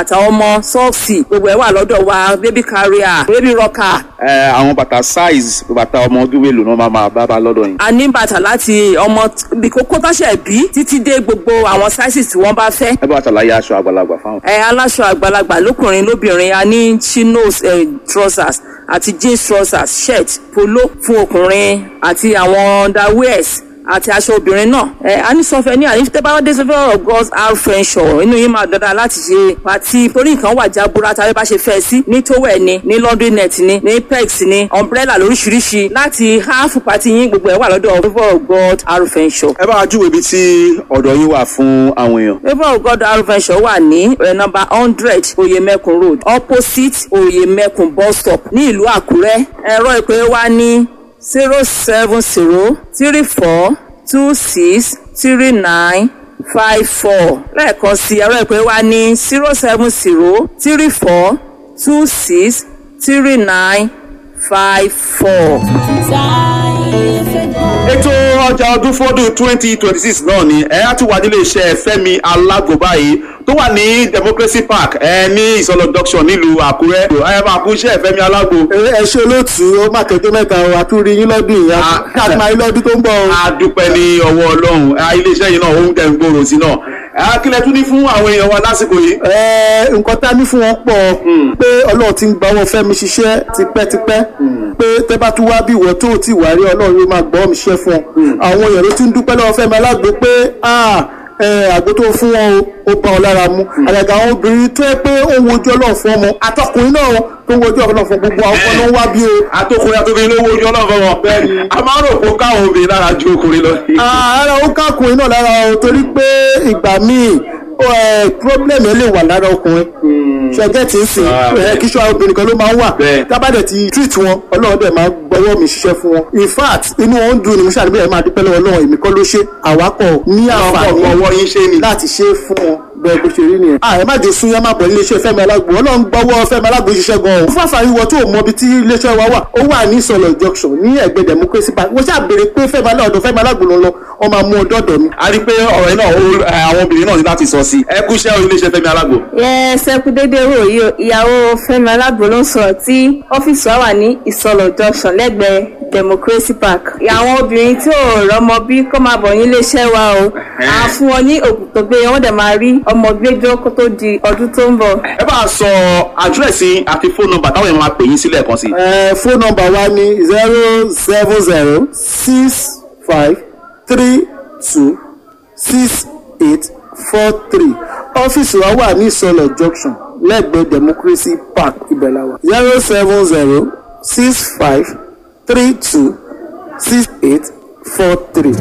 àtàwọn ọmọ sọ́ọ̀sì gbogbo ẹ̀ wà lọ́dọ̀ wa baby carrier baby rocker ẹ àwọn bàtà size bàtà ọmọ ọdún mélòó náà máa máa bá bá lọ́dọ̀ yín. a ní bàtà láti ọmọ t- bí kókó táṣẹ̀ bí títí dé gbogbo àwọn sizes tí wọ́n bá fẹ́. ẹ bá wa ṣàlàyé aṣọ àgbàlagbà fáwọn. ẹ aláṣọ àgbàlagbà lókùnrin lóbìnrin a ní chinos eh, trousers àti jeans trousers shirt polo fún ọkùnrin àti àwọn underwears àti aṣọ obìnrin náà ẹ a ní sọfẹ ní àní tẹ bá dé sọfẹ of god's our friendship inú yín máa dandan láti ṣe pàtí torí nǹkan wà jábúrá tàbí bá ṣe fẹ́ sí ní towel ni ní laundry net ni ní pegs ni umbrella lóríṣiríṣi láti half pàtí yín gbogbo ẹ wà lọ́dọ̀ favour of god our friendship. ẹ bá wa júwe ibi tí ọ̀dọ̀ yín wà fún àwọn èèyàn. favour of god our friendship wà ní ẹ nọ́mbà hundred oyemekun road opposite oyemekun bus stop ní ìlú àkúrẹ́ ẹ̀rọ ìpè wa ní zero seven zero three four two six three nine five four lẹ́ẹ̀kan sí ẹ̀rọ ìpè wa ní zero seven zero three four two six three nine five four. ètò ọjà ọdún fọdún twenty twenty six náà ni ẹ á ti wà nílé iṣẹ́ Fẹ́mi Alágbo báyìí tó wà ní Democracy Park ẹ ní ìsọlọ junction nílùú Àkúrẹ́ ẹ máa kú iṣẹ́ Fẹ́mi Alágbo. ẹ ṣe olóòtú ó má kẹjọ mẹ́ta o àtúrí yín lọ́dún yìí Ah. káàkiri ayé lọ́dún tó ń bọ̀ o. a dúpẹ́ ní ọwọ́ Ọlọ́run ẹ, iléeṣẹ́ yìí náà ó ń tẹ̀ ń gbòòrò sí náà ẹ, kí lẹ tún ní fún àwọn èèyàn wa lásìkò yìí. Ẹ, nǹkan tá a ní fún wọn pọ̀ pé ọlọ́run ti ń gba owó fẹ́mi ṣiṣẹ́ tipẹ́tipẹ́ pé tẹ́ bá tún wá bí ìwọ tó ti wà rí ọlọ́run yóò máa gbọ́ mi ṣiṣẹ́ fún ọ. àwọn èèyàn ló ti ń dúpẹ́ lọ́wọ́ fẹ́mi alágbo pé ah, ẹ, àgbo tó fún wọn o ó bá ọ lára mu àgàgà àwọn obìnrin tó yẹ pé ó ń wojú ọlọ́run fún ọmọ àtọkùnrin náà tó ń wojú ọlọ́run fún gbogbo àwọn ọmọ ló ń wá bí o. àtòkùnrin àtòkùnrin lówó ojú Ọlọ́run fún wọn. a máa ń rò pé ó káwọn obìnrin lára ju ọkùnrin lọ. ara ó kákùnrin náà lára o torí pé ìgbà míì ó, ẹ, problem ẹ lè wà lára ọkùnrin ṣẹgẹ tí ń sìn Ah, ẹ kí ṣọ́ obìnrin kan ló máa ń wà Bẹ́ẹ̀. tábàdẹ̀ ti treat wọn ọlọ́run dẹ̀ máa gbọ́wọ́ mi ṣiṣẹ́ fún wọn in fact inú wọn ń dùn ní mo ṣàdébí ẹ̀ máa dúpẹ́ lọ́wọ́ ọlọ́run èmi kọ́ ló ṣe àwákọ̀ ní àǹfààní ọwọ́ yín ṣe ni. láti ṣe é fún wọn bẹ́ẹ̀ bó ṣe rí nìyẹn. ààrẹ má jẹ́ sún yẹn má bọ̀ iléeṣẹ́ Fẹ́mi Alágbo ọlọ́run gbọ́wọ́ Fẹ́mi Alágbo ṣiṣẹ́ gan-an. fún àǹfààní wọ tó o mọ ibi tí iléeṣẹ́ wa wà ó wà ní ìsọ̀lọ̀ junction ní ẹ̀gbẹ́ democracy park wọ́n ṣàbẹ̀rẹ̀ pé Fẹ́mi Alágbo Fẹ́mi Alágbo ló ń lọ wọ́n máa mú ọ dọ́dọ̀ mi. a rí i pé ọ̀rọ̀ yìí náà ó- ẹ, àwọn obìnrin náà ní láti sọ sí i ẹ kú iṣẹ́ iléeṣẹ́ Fẹ́mi Alágbo. yẹ sẹkú dédé wò yìí o ìyàwó Fẹ́mi Alágbo ló ń sọ̀rọ̀ tí ọ́fíìsì wa wà ní ìsọlọ junction lẹ́gbẹ̀ẹ́ democracy park àwọn obìnrin tí ò rọ́mọ bí kó máa bọ̀ ní iléeṣẹ́ wa o à ń fún wọn ní òògùn tó gbé wọn dẹ̀ máa rí ọmọ gbẹjọ kó tó di ọdún tó ń bọ̀. ẹ bá a sọ àdírẹ́sì àti fóònù nọ́mbà táwọn èèyàn máa pè yín sílẹ̀ kan sí i. ẹ fóònù nọ́mbà wa ní zero seven zero six five three two six eight four three ọ́fíìsì wa wà ní ìsọlọ̀ junction lẹ́gbẹ̀ẹ́ democracy park ibẹ̀ la wà zero seven zero six five three two six eight four three.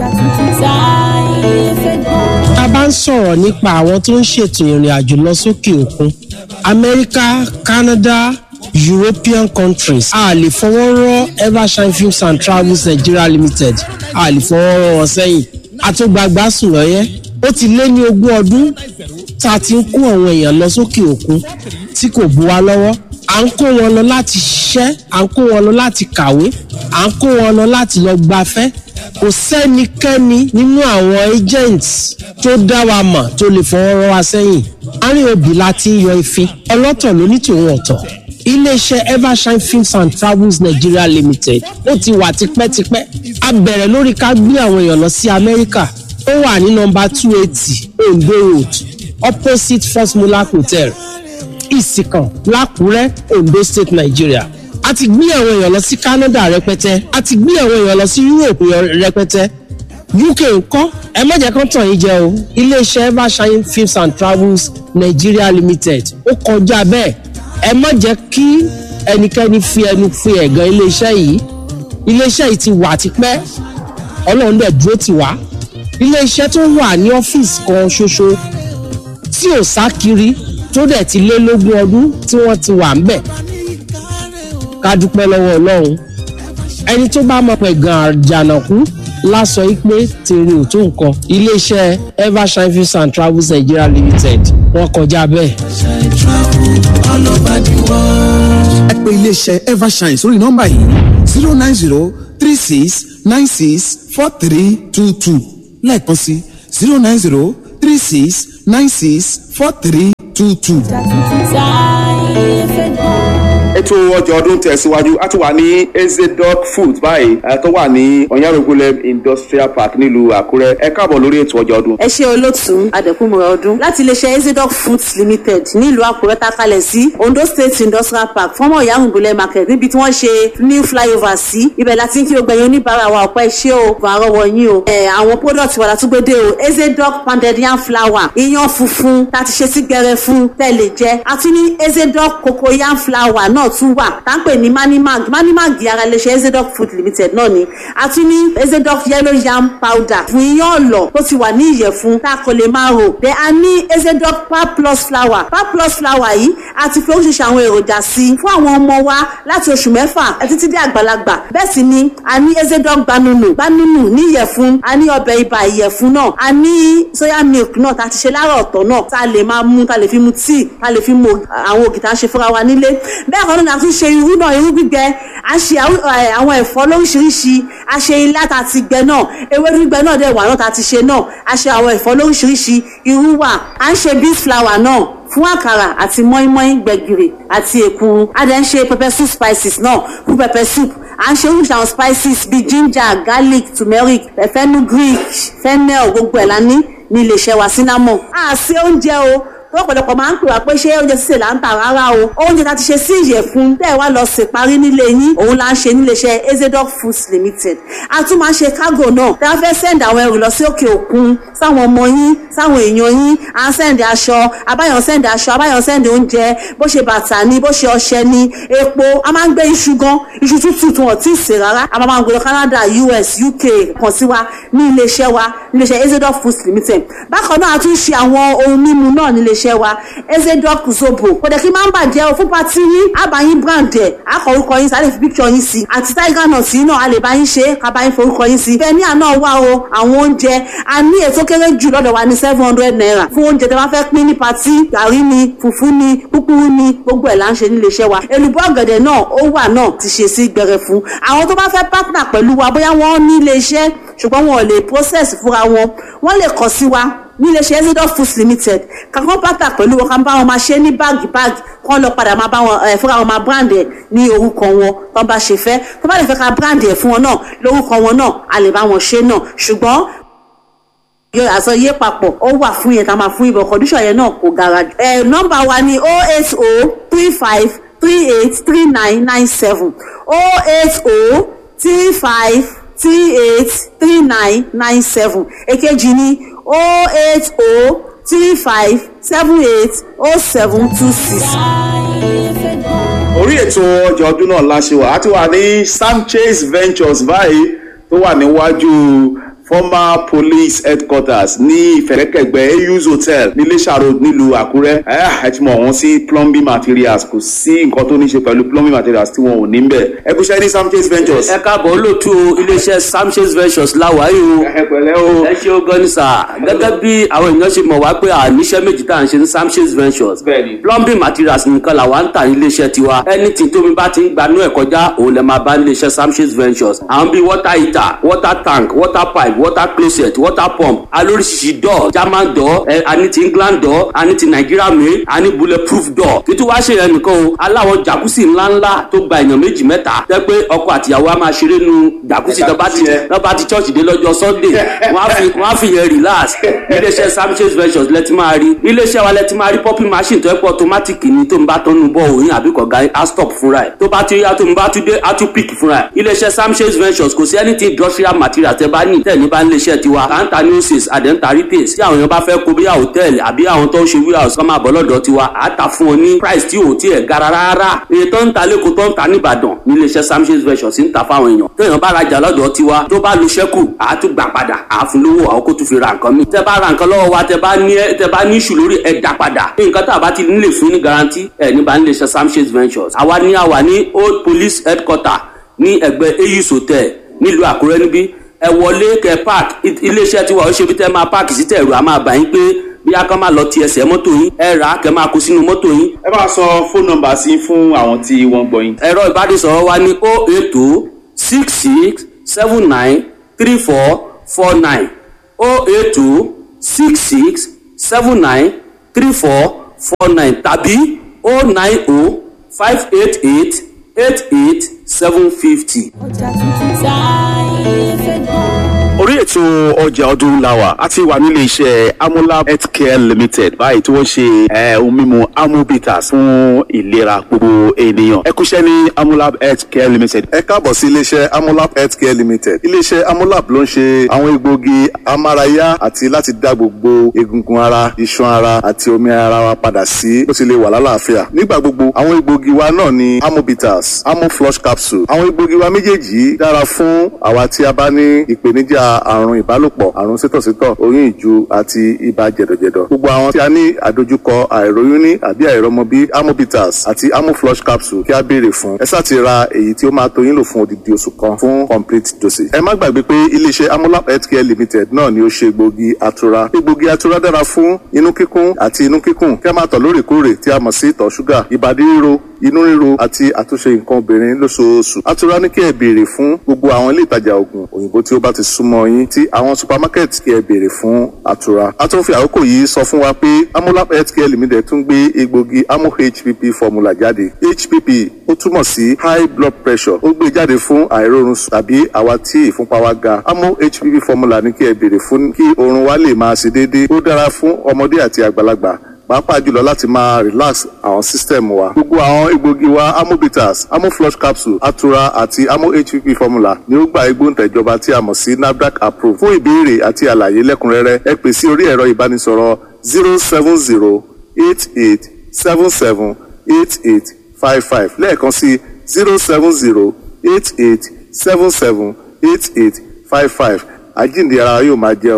tá a bá ń sọ̀rọ̀ nípa àwọn tó ń ṣètò ìrìn àjò lọ sókè òkun amẹ́ríkà canada european countries a lè fọwọ́ rọ́ evershine films and travels nigeria limited a lè fọwọ́ rọ́ wọn sẹ́yìn àtúgbàgbà sùn lọ́yẹ́ ó ti lé ní ogún ọdún tá a ti ń kó àwọn èèyàn lọ sókè òkun tí kò bu wa lọ́wọ́ à ń kó wọn lọ láti ṣiṣẹ́ à ń kó wọn lọ láti kàwé à ń kó wọn lọ láti lọ gbafẹ́ kò sẹ́nikẹ́ni nínú àwọn agents tó dá wa mọ̀ tó lè fọwọ́ rọ́ wa sẹ́yìn àárín òbí la ti ń yọ ìfín ọlọ́tọ̀ ló ní tòun ọ̀tọ̀ iléeṣẹ́ evershine films and travels nigeria limited ó ti wà tipẹ́tipẹ́ a bẹ̀rẹ̀ lórí ká gbé àwọn èèyàn lọ sí amẹ́ríkà ó wà ní nọmba two eighty ondo road opposite first mulak hotel ìsìkàn lákùrẹ́ ondo state nigeria a ti gbé àwọn èèyàn lọ sí canada rẹpẹtẹ a ti gbé àwọn èèyàn lọ sí europe rẹpẹtẹ uk ńkọ́ ẹ má jẹ́ kán tàn yín jẹ o iléeṣẹ́ evershine films and travels nigeria limited ó kọjá bẹ́ẹ̀ ẹ má jẹ́ kí ẹnikẹ́ni fi ẹnu fi ẹ̀gàn iléeṣẹ́ yìí iléeṣẹ́ yìí ti wà tipẹ́ ọlọ́run dẹ̀ dúró tì wá iléeṣẹ́ tó wà ní ọ́fíìsì kan ṣoṣo tí ò sá kiri tó dẹ̀ ti lé lógún ọdún tí wọ́n ti wà ń bẹ̀ ká dúpẹ́ lọ́wọ́ ọlọ́run ẹni tó bá mọ̀ pé gan àjànàkú lásọ yìí pé tèrè ò tó nǹkan iléeṣẹ́ evershine films and travels nigeria limited wọ́n kọjá bẹ́ẹ̀. ẹ pè iléeṣẹ́ evershine sórí nọ́mbà yìí zero nine zero three six nine six four three two two lẹ́ẹ̀kan sí zero nine zero three six nine six four three two two. ètò ọjà ọdún tẹ̀síwájú a ti wà ní ezedoc food báyìí ẹ tó wà ní ọ̀yárògbólẹ̀ industrial park nílùú àkúrẹ́ ẹ káàbọ̀ lórí ètò ọjà ọdún. ẹ ṣe olóòtú adẹkùnmọ̀rọ̀ ọdún láti iléeṣẹ́ ezidoc foods limited nílùú àkúrẹ́ takalẹ̀ sí ondo state industrial park fọ́mọ̀ ìyáhùnbùlẹ̀ market níbi tí wọ́n ṣe new flyover sí ibẹ̀ láti ń kí gbogbo ẹ̀yin oníbàárà wa ọ̀pẹ́ ṣé o bọ̀ àrọ́wọ́ yín o ẹ̀ àwọn product wa látúgbédé o ezidoc pounded yam flour iyán funfun tá a ti ṣe sí gbẹrẹ fún tẹ́lẹ̀ jẹ́ àti ní ezidoc cocoa yam flour náà tún wà tá ń pè ní manimag manimag ara iléeṣẹ́ ezidoc food limited náà ni àti ní ezidoc yellow yam powder fún iyán ọ̀lọ̀ tó ti wà ní ìyẹ̀fun tá a kò lè máa rò dé a ní ezidoc pap plus flour pap plus flour yìí a ti fi oríṣiríṣi àwọn èròjà sí i fún àwọn ọmọ wa láti oṣù mẹ́fà títí dé àgbàlagbà bẹ́ẹ̀ sì ni a ní ezidoc gbanunu gbanunu ní ìyẹ̀fun a ní ọbẹ̀ ibà ìyẹ̀fun náà a ní soya milk náà tá a ti ṣe lára ọ̀tọ̀ náà tá a lè máa mú tá a lè fi mu tíì tá a lè fi mu àwọn ògì tá a ṣe fúnra wa nílé bẹ́ẹ̀ kan náà a tún ṣe irú náà irú gbígbẹ a ṣe àwọn ẹ̀fọ́ lóríṣiríṣi a ṣe ilá tá a ti gbẹ náà ewédú gbígbẹ náà dẹ̀ wà náà tá a ti ṣe náà a ṣe àwọn ẹ̀fọ́ lóríṣiríṣi irú wà à ń ṣe beef flour náà fún àkàrà àti mọ́ínmọ́ín gbẹ̀gìrì àti èkuru a dẹ̀ ń ṣe pepper soup spices náà fún pepper soup à ń ṣe oríṣi àwọn spices bíi ginger garlic turmeric fenugreek fennel gbogbo ẹ̀ la ní ní iléeṣẹ́ wa cinnamon. a ṣe oúnjẹ o lọ́pọ̀lọpọ̀ máa ń pè wá pé ṣé oúnjẹ sísè là ń tà rárá o oúnjẹ tá a ti ṣe sí ìyẹ̀fun bẹ́ẹ̀ wá lọ sè parí nílé yín òun là ń ṣe níléeṣẹ́ ezedoc foods limited a tún máa ń ṣe cargo náà tí a fẹ́ send àwọn ẹrù lọ sí òkè òkun sáwọn ọmọ yín sáwọn èèyàn yín à ń send aṣọ abáyọ̀ send aṣọ abáyọ̀ send oúnjẹ bó ṣe bàtà ni bó ṣe ọṣẹ ni epo a máa ń gbé iṣu gan iṣu tútù tí wọn ti sè rárá a máa ń gbé lọ Canada US UK kàn sí wa ní iléeṣẹ́ wa níléeṣẹ́ ezedoc foods limited bákan náà a tún ṣe àwọn ohun mímu náà níléeṣẹ́ iléeṣẹ́ wa ezedoc zobo kò dẹ̀ kí máa ń bàjẹ́ o fún pati yín àbáyín brand ẹ̀ akọ̀rúkọ yín sáré fi picture yín sí àti tiger nut yín náà a lè bá yín ṣe kábàá yín forúkọ yín sí bẹ́ẹ̀ ní àná wá o àwọn oúnjẹ a ní ètò kéré jù lọ́dọ̀ wa ní seven hundred naira fún oúnjẹ tí wọ́n fẹ́ pín ní pati gàrí ni fùfú ni púpúrú ni gbogbo ẹ̀ là ń ṣe ní iléeṣẹ́ wa èlùbọ́ ọ̀gẹ̀dẹ̀ náà ó wà náà ti ṣe sí gbẹrẹ fún àwọn tó bá fẹ́ partner pẹ̀lú wa bóyá wọ́n ní iléeṣẹ́ ṣùgbọ́n wọn ò lè process fúnra wọn wọ́n lè kàn sí wa níléeṣẹ́ ezidoc foods limited kankan pátá pẹ̀lú wọn kan bá wọn máa ṣe ní báàgì báàgì kán lọ padà máa bá wọn ẹ fúnra wọn máa brand ẹ ní orúkọ wọn tó bá ṣe fẹ́ tó bá lè fẹ́ ká brand ẹ fún wọn náà lórúkọ wọn náà a lè bá wọn ṣe náà ṣùgbọ́n yọ àṣọ yé papọ̀ ó wà fún yẹn ká máa fún ibọ̀ condition yẹn náà kò gara jù. ẹ nọ́mbà wa ni oh eight oh three five three eight three nine nine seven oh eight oh three five three eight three nine nine seven èkejì ni oh eight oh three five seven eight oh seven two six. orí ètò ọjà ọdún náà láṣẹ wà á ti wà ní sanchez ventures báyìí tó wà níwájú former police headquarters ní ìfẹ̀rẹ̀kẹ̀gbẹ́ ayus hotel ní Iléṣà road nílùú àkúrẹ́ ẹ ti mọ̀ wọ́n sí plumbing materials kò sí nǹkan tó ní ṣe pẹ̀lú plumbing materials tí wọn ò ní bẹ̀ ẹ kú iṣẹ́ ní sanchez ventures. ẹ káàbọ̀ olóòtú iléeṣẹ́ sanchez ventures láwàáyé o ẹ pẹ̀lẹ́ o. ẹ ṣe ogan ní sà gẹ́gẹ́ bí àwọn èèyàn ṣe mọ̀ wá pé àníṣẹ́ méjì tá à ń ṣe ní sanchez ventures Bẹ́ẹ̀ni. plumbing materials nìkan làwa ń tà ní iléeṣẹ́ tiwa anything tómi bá ti ń gbanú ẹ̀ kọjá òun lè máa bá ní iléeṣẹ́ sanchez ventures àwọn bíi water heater water tank water pipe water closet water pump alóríṣiríṣi door german door ẹ àní ti england door àní ti nigeria made àní bulletproof door títí wá ṣe yẹn nìkan o aláwọ̀ jacuzzi ńláńlá tó gba èèyàn méjì mẹ́ta tẹ́ pé ọkọ àtìyàwó á máa ṣeré nu jacuzzi tó bá ti Jacuzzi yẹn. tó bá ti church dé lọ́jọ́ sunday wọ́n á fi wọ́n á fi yẹn relax iléeṣẹ́ sanchez ventures lẹ́tí máa rí iléeṣẹ́ wa lẹ́tí máa rí popping machine tó ẹ́ pọ̀ automatic ni tó ń bá tọ́nu bọ́ òyìn àbí kọ̀ọ̀gá á stop fúnra ẹ̀ tó bá ti yá tó ń bá tún dé á tún pick fúnra ẹ̀ iléeṣẹ́ sanchez ventures kò sí anything industrial material tẹ́ bá ní tẹ̀ ní bá ń léeṣẹ́ tiwa kanta nurses àdẹ́ntà repairs tí àwọn èèyàn bá fẹ́ kó bí hòtẹ́ẹ̀lì àbí àwọn tó ń ṣe warehouse kọ́ máa bọ̀ lọ́dọ̀ tiwa á ta fún ọ ní price tí ò tiẹ̀ gara rárá èyí tó ń ta lẹ́kọ̀ọ́ tó ń ta nìbàdàn ní iléeṣẹ́ sanchez ventures ń ta fáwọn èèyàn tó èèyàn bá rajà lọ́dọ̀ tiwa tó bá lu ṣẹ́kù á tún gbà padà á fún lówó àwọn kó tún fi ra nǹkan mi tẹ́ bá ra nǹkan lọ́wọ́ wa tẹ́ bá ní tẹ́ bá ní ìṣù lórí ẹ̀ dá padà nǹkan tá a bá ti nílè fún ní garanti ẹ̀ ní bá ń iléeṣẹ́ sanchez ventures àwa ní àwa ní old police headquarter ní ẹgbẹ́ eyus hotel nílùú àkúrẹ́ níbí ẹ wọlé kẹ park iléeṣẹ́ tiwa ó ṣe bí tẹ́ máa park sí tẹ̀rù a máa bà yín pé bí a kan máa lọ ti ẹsẹ̀ mọ́tò yín ẹ rà á kẹ máa kó sínú mọ́tò yín ẹ bá sọ fóònù nọ́mbà sí fún àwọn tí wọ́n gbọ́ yín. ẹ̀rọ ìbánisọ̀rọ̀ wa ní o eight two six six seven nine three four four nine o eight two six six seven nine three four four nine tàbí o nine o five eight eight eight eight seven fifty. orí ètò ọjà ọdún làwà a ti wà nílé iṣẹ́ amolab healthcare limited báyìí tí wọ́n ṣe eh, ohun mímu amobitas fún ìlera gbogbo ènìyàn ẹ kúṣẹ́ ní amolab healthcare limited. ẹ káàbọ̀ sí iléeṣẹ́ amolab healthcare limited iléeṣẹ́ amolab ló ń ṣe àwọn egbòogi amárayá àti láti dá gbogbo egungun ara iṣan ara àti omi ara wa padà sí bó ti lè wà lálàáfíà nígbà gbogbo àwọn egbòogi wa náà ni amobitas amoflush capsule àwọn egbòogi wa méjèèjì yìí dára fún àwa tí a bá ní ìpèníjà àrùn ìbálòpọ̀ àrùn sítọ̀sítọ̀ oyún ìju àti ibà jẹ̀dọ̀jẹ̀dọ̀ gbogbo àwọn tí a ní àdojúkọ àìróyún ní àbí àìrọmọbí amobitas àti amoflush capsule kí a béèrè fún ẹ sáà ti ra èyí tí ó máa tó yín lò fún odidi oṣù kan fún complete dosage ẹ má gbàgbé pé iléeṣẹ́ amolab healthcare limited náà ni ó ṣe egbògi atura egbògi atura dára fún inú kíkún àti inú kíkùn kí a máa tọ̀ lóòrèkóòrè tí a mọ̀ sí ìtọ̀ ṣúgà ìbàdí ríro inú ríro àti àtúnṣe nǹkan obìnrin lóṣooṣù atura ní kí ẹ béèrè fún gbogbo àwọn ilé ìtajà oògùn òyìnbó tí ó bá ti súnmọ́ yín tí àwọn supermarket kí ẹ béèrè fún atura a tún fi àkókò yìí sọ fún wa pé amolab healthcare limited tún gbé egbògi amo hpp formula jáde hpp ó túmọ̀ sí high blood pressure ó gbé jáde fún àìrórun sùn tàbí àwa tí ìfúnpá wa ga amo hpp formula ní kí ẹ béèrè fún kí oorun wa lè máa ṣe déédéé ó dára fún ọmọdé àti àgbàlagbà pàápàá jùlọ láti máa relax àwọn system wa. gbogbo àwọn egbògi wa amobitas amoflush capsule atura àti amo hpp formula ni ó gba igbóǹtẹ̀ ìjọba tí a mọ̀ sí nafdac approve. fún ìbéèrè àti àlàyé lẹ́kùnrẹ́rẹ́ ẹ pè sí orí ẹ̀rọ ìbánisọ̀rọ̀ zero seven zero eight eight seven seven eight eight five five lẹ́ẹ̀kan sí zero seven zero eight eight seven seven eight eight five five àjíǹde ara yóò máa jẹ́ ọ.